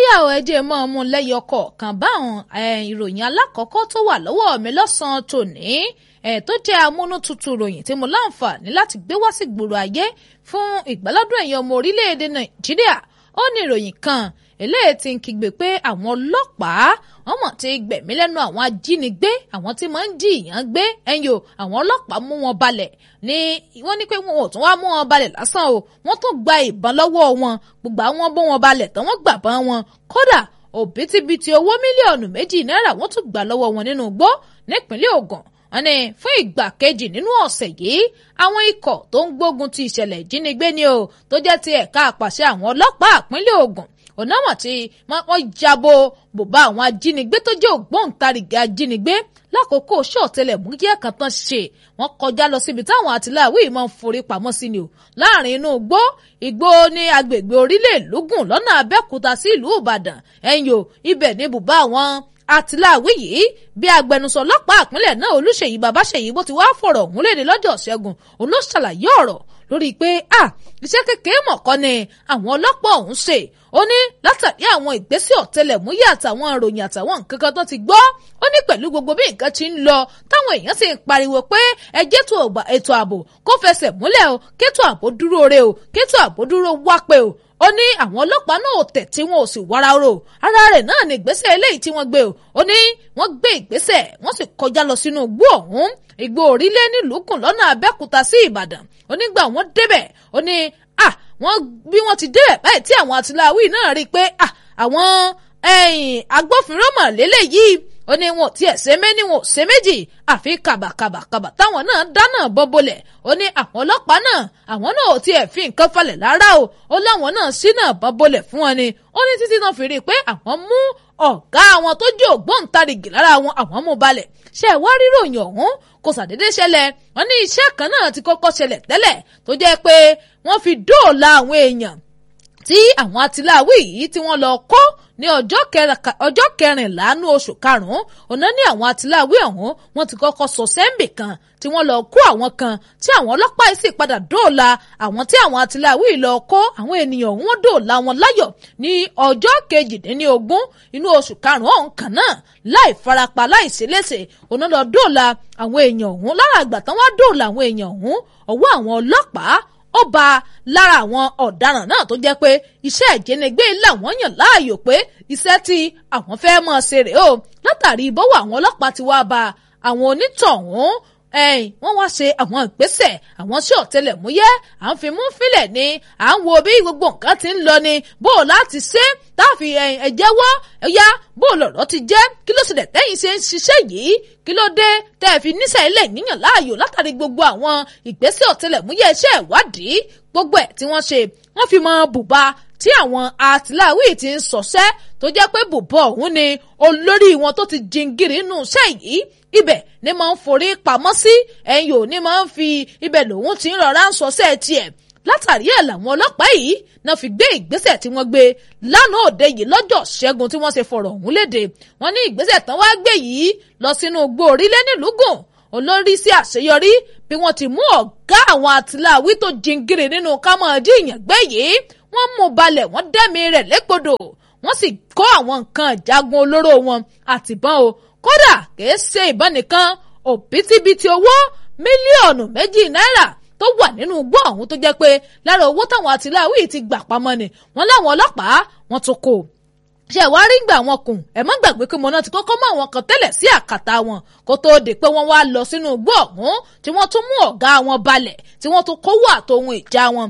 yà ọ ẹjẹ mọ ọmú lẹyọ kọ̀ọ̀kan báwọn ìròyìn alákọ̀ọ́kọ́ tó wà lọ́wọ́ mi lọ́sàn-án tòní ẹ̀ tó jẹ́ amúnútutù ròyìn tí mo láǹfààní láti gbé wá sí gbòòrò ayé fún ìgbàlódún ẹ̀yìn ọmọ orílẹ̀-èdè nàìjíríà ó ní ìròyìn kan eléyìí ti ń kígbe pé àwọn ọlọ́pàá wọ́n mọ̀ ti gbẹ̀mí lẹ́nu àwọn ajínigbé àwọn tí máa ń jí ìyàn gbé ẹ̀yìn o àwọn ọlọ́pàá mú wọn balẹ̀ ní wọ́n ní pé wọn ò tún wá mú wọn balẹ̀ lásán o wọ́n tún gba ìbọn lọ́wọ́ wọn gbogbo àwọn bó wọn balẹ̀ tán wọ́n gbà bọ́n wọn kódà òbítíbitì owó mílíọ̀nù méjì náírà wọ́n tún gbà lọ́wọ́ wọn nínú igbó nípínlẹ̀ Ògùn wọ́n ní fún ìgbà kejì nínú ọ̀sẹ̀ yìí àwọn ikọ̀ tó ń gbógun ti ìṣẹ̀lẹ̀ ìjínigbé ni o tó jẹ́ ti ẹ̀ka àpàṣẹ àwọn ọlọ́pàá ìpínlẹ̀ Ògùn onámọ̀ tí wọ́n jábọ̀ bùbá àwọn ajínigbé tó jẹ́ ògbóǹtarìgì ajínigbé lákòókò ṣọ́ọ̀tẹlẹ̀múyẹ́ kan tán ṣe wọ́n kọjá lọ síbi táwọn àtìláwí máa ń forí pamọ́ sí ni o láàrin inú igbó igbó ní agbègbè orílẹ̀ ìlúgùn lọ́nà Abẹ́òkúta sí ìlú Ìbàdàn ẹ̀yìn o ibẹ̀ ní bùbá àwọn àtìláwí yìí bí agbẹnusọ ọlọ́pàá ìpínlẹ̀ náà Olúṣèyí Babáṣèyí bó ti wá fọ̀rọ̀ ọ̀hún léde lọ́jọ́ Ṣẹ́gun òun ló ṣàlàyé ọ̀rọ̀ lórí pé à iṣẹ́ kékeré mọ̀kọ́ ni àwọn ọlọ́pàá ọ̀hún ṣe ó ní látàrí àwọn ìgbésẹ̀ ọ̀tẹlẹ̀múyẹ́ àtàwọn ìròyìn àtàwọn nǹkan kan tó ti gbọ́ ó ní pẹ̀lú gbogbo bí nǹkan ti ń lọ táwọn èèyàn sì ń pariwo pé ẹjẹ́ tó ètò ààbò kó fẹsẹ̀ múlẹ̀ o kétò ààbò dúró re o kétò ààbò dúró wá pé o ó ní àwọn ọlọ́pàá náà ò tẹ̀ tí wọn ò sì wára ro ara rẹ̀ náà ní ìgbésẹ̀ eléyìí tí wọ́n gbé o ó ní wọ́n gbé ìgbésẹ̀ wọ́n sì kọjá lọ sínú igbó ọ̀hún igbó orílẹ̀ nílùú kùn lọ́nà Abẹ́òkúta sí Ìbàdàn onígbà wọ́n débẹ̀ ó ní à wọ́n bí wọ́n ti débẹ̀ báyìí tí àwọn àtìláwí náà rí i pé à àwọn agbófinró mọ̀ lélẹ́yìí ó ní wọn ò tiẹ̀ ṣe méní wọn ò ṣe méjì àfi kàbàkàbàkàbà táwọn náà dáná bọ́bọ́lẹ̀ ó ní àwọn ọlọ́pàá náà àwọn náà ò tiẹ̀ fi nǹkan falẹ̀ rárá o ó láwọn náà sí náà bọ́bọ́lẹ̀ fún wọn ni ó ní títí náà fi rí i pé àwọn mú ọ̀gá àwọn tó jẹ́ ògbóǹtarìgì lára wọn àwọn mú balẹ̀ ṣe wá ríròyìn ọ̀hún kò sàdédé ṣẹlẹ̀ wọ́n ní iṣẹ́ kan náà ti kọ́kọ́ ṣẹlẹ̀ tẹ́lẹ̀ tó jẹ́ pé wọ́n fi dóòlà àwọn èèyàn tí àwọn atiláwí yìí tí wọ́n lọ kó ní ọjọ́ kẹrìnlá ní oṣù karùn-ún ọ̀nà ní àwọn atiláwí ọ̀hún wọ́n ti kọ́kọ́ sọ sẹ́ńbì kan tí wọ́n lọ kó àwọn kan tí àwọn ọlọ́pàá yìí sì padà dóòlà àwọn tí àwọn atiláwí lọ kó àwọn ènìyàn ọ̀hún wọ́n dóòlà wọn láyọ̀ ní ọjọ́ kejìdínlógún inú oṣù karùn-ún ọ̀hún kan náà láì farapa láì ṣeléṣe ọ̀nà lọ dóòlà àwọn èèyàn ọ̀hún lára àgbà tán wá dóòlà àwọn èèyàn ọ̀hún ọwọ́ àwọn ọlọ́pàá ó ba lára àwọn ọ̀daràn náà tó jẹ́ pé iṣẹ́ ìjínigbé làwọn yàn láàyò pé iṣẹ́ tí àwọn fẹ́ mọ̀ ṣe rèé o látàrí ìbọ̀wọ̀ àwọn ọlọ́pàá ti wá ba àwọn onítọ̀hún ẹ̀yìn wọ́n wá ṣe àwọn ìgbésẹ̀ àwọn sí ọ̀tẹlẹ̀múyẹ́ à ń fi mú fílẹ̀ ni à ń wo bí gbogbo nǹkan ti ń lọ ni bó o láti ṣe táàfì ẹ̀jẹ̀wọ́ ẹ̀yà bó o lọ̀rọ̀ ti jẹ́ kí ló ṣe tẹ̀yìn ṣe ń ṣiṣẹ́ yìí kí ló dé tẹ́ ẹ fi níṣẹ́ ilé yíyàn láàyò látàrí gbogbo àwọn ìgbésẹ̀ ọ̀tẹlẹ̀múyẹ́ iṣẹ́ ìwádìí gbogbo ẹ̀ tí wọ́n ṣe wọ́n fi mọ bùbá tí àwọn àtìláwí ti ń sọ̀ṣẹ́ tó jẹ́ pé bùbá ọ̀hún ni olórí wọn tó ti jingiri nù iṣẹ́ yìí ibẹ̀ ni máa ń forí pamọ́ sí ẹ̀yìn ò ní máa ń fi ibẹ̀ lòun ti ń rọra ń sọ̀ṣẹ́ tiẹ̀ látàrí ẹ̀ làwọn ọlọ́pàá yìí náà fi gbé ìgbésẹ̀ tí wọ́n gbé lánàá òde yìí lọ́jọ́ ṣẹ́gun tí wọ́n ṣe fọ̀rọ̀ ọ̀hún léde wọ́n ní ìgbésẹ̀ tán wá gbé yìí lọ sínú igbó orílẹ̀ nílùúgùn olórí sí àṣeyọrí bí wọ́n ti mú ọ̀gá àwọn àtìláwí tó jingiri nínú kámọ́ọ̀dí ìyàngbẹ́ yìí wọ́n mú balẹ̀ wọ́n dẹ́mi rẹ̀ légbodò wọ́n sì kó àwọn nǹkan ìjagun olóró wọn àtìbọn o kódà kìí ṣe ìbọn nìkan òbítíbitì owó mílíọ̀nù méjì náírà tó wà nínú igbó ọ̀hún tó jẹ́ pé lára owó táwọn àtìláwí ti gbà pamọ́ ni wọ́n láwọn ọlọ́pàá wọ́n tún kó ṣe wá rí gbà wọn kùn ẹ má gbàgbé pé mọ̀nà ti kọ́kọ́ mọ àwọn kan tẹ́lẹ̀ sí àkàtà wọn kó tóó di pé wọ́n wá lọ sínú igbó ọ̀hún tí wọ́n tún mú ọ̀gá wọn balẹ̀ tí wọ́n tún kówó àtòhun ìjà wọn